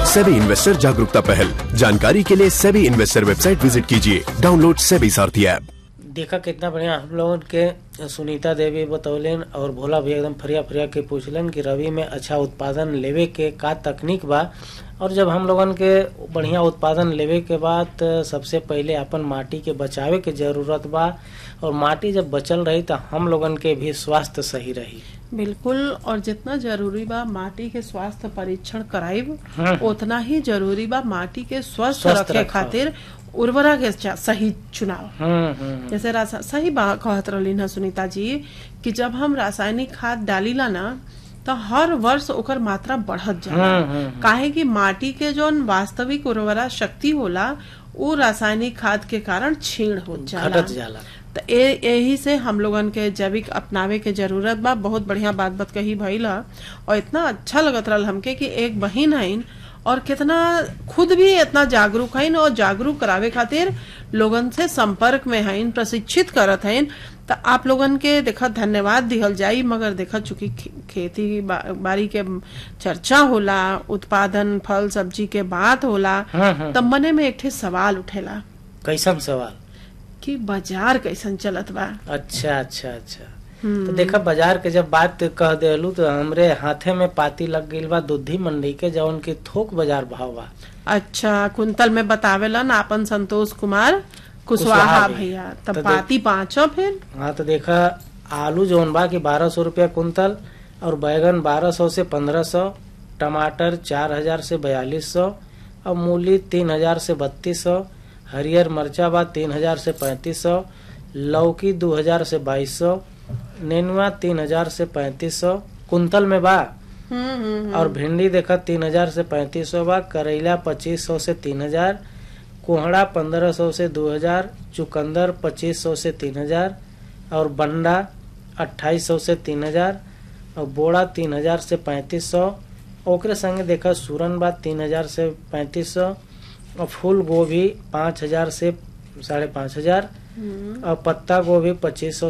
SEBI investor जागरूकता पहल जानकारी के लिए सेबी इन्वेस्टर वेबसाइट विजिट कीजिए डाउनलोड सेबी सारथी ऐप देखा कितना बढ़िया हम लोगन के सुनीता देवी बतौलन और भोला भी एकदम फरिया फरिया के पूछलन कि रवि में अच्छा उत्पादन लेवे के का तकनीक बा और जब हम लोगन के बढ़िया उत्पादन लेवे के बाद सबसे पहले अपन माटी के बचावे के जरूरत बा और माटी जब बचल रही तो हम लोगन के भी स्वास्थ्य सही रही बिल्कुल और जितना जरूरी बा माटी के स्वास्थ्य परीक्षण कराइब हम्म। उतना ही जरूरी बा माटी के स्वस्थ स्वस्थ रखे रखो। खातिर उर्वरा के चा- सही चुनाव हम्म हम्म जैसे रासा सही बात कहत रहली ना सुनीता जी कि जब हम रासायनिक खाद डालीला ना तो हर वर्ष ओकर मात्रा बढ़त जाला हम्म, हम्म, काहे कि माटी के जौन वास्तविक उर्वरा शक्ति होला वो रासायनिक खाद के कारण छीण हो जाला घटत जाला तो ए- यही से हम लोगन के जैविक अपनावे के जरूरत बा बहुत बढ़िया बात बात कही भइल ह। और इतना अच्छा लगत रहल हमके कि एक बहिन हइन और कितना खुद भी इतना जागरूक हइन और जागरूक करावे खातिर लोगन से संपर्क में हइन प्रशिक्षित करत हइन तो आप लोगन के देखा धन्यवाद दिहल जाई मगर देखा चूंकि खे- खेती बा, बाड़ी के चर्चा होला उत्पादन फल सब्जी के बात होला हम्म, हम्म। तब मने में एक ठे सवाल उठेला कैसन सवाल कि बाजार कैसन चलत बा अच्छा अच्छा अच्छा तो देखा बाजार के जब बात कह देलू तो हमरे हाथे में पाती लग गईल बा दुधी मंडी के जौन की थोक बाजार भाव बा अच्छा कुंतल में बतावेलन आपन संतोष कुमार कुशवाहा कुशवाहा भैया तो तब देख- पाती पांचो फिर हाँ तो देखा आलू जौन बा की बारह सौ रूपया कुंतल और बैगन बारह सौ से पंद्रह सौ टमाटर चार हजार से बयालीस सौ और मूली तीन हजार से बत्तीस सौ हरियर मरचा बा तीन हजार से पैंतीस सौ लौकी दो हजार से बाईस सौ नेनुआ तीन हजार से पैंतीस सौ कुंतल में बा हम्म, हम्म, और भिंडी देखा तीन हजार से पैंतीस सौ बा करेला पच्चीस सौ से तीन हजार कोहड़ा पंद्रह सौ से दो हजार चुकंदर पच्चीस सौ से तीन हजार और बंडा अट्ठाईस सौ से तीन हजार और बोड़ा तीन हजार से पैंतीस सौ ओकरे संगे देखा सूरन बा तीन हजार से पैंतीस सौ और फूल गोभी पाँच हजार से साढ़े पाँच हजार हम्म। और पत्ता गोभी पच्चीस सौ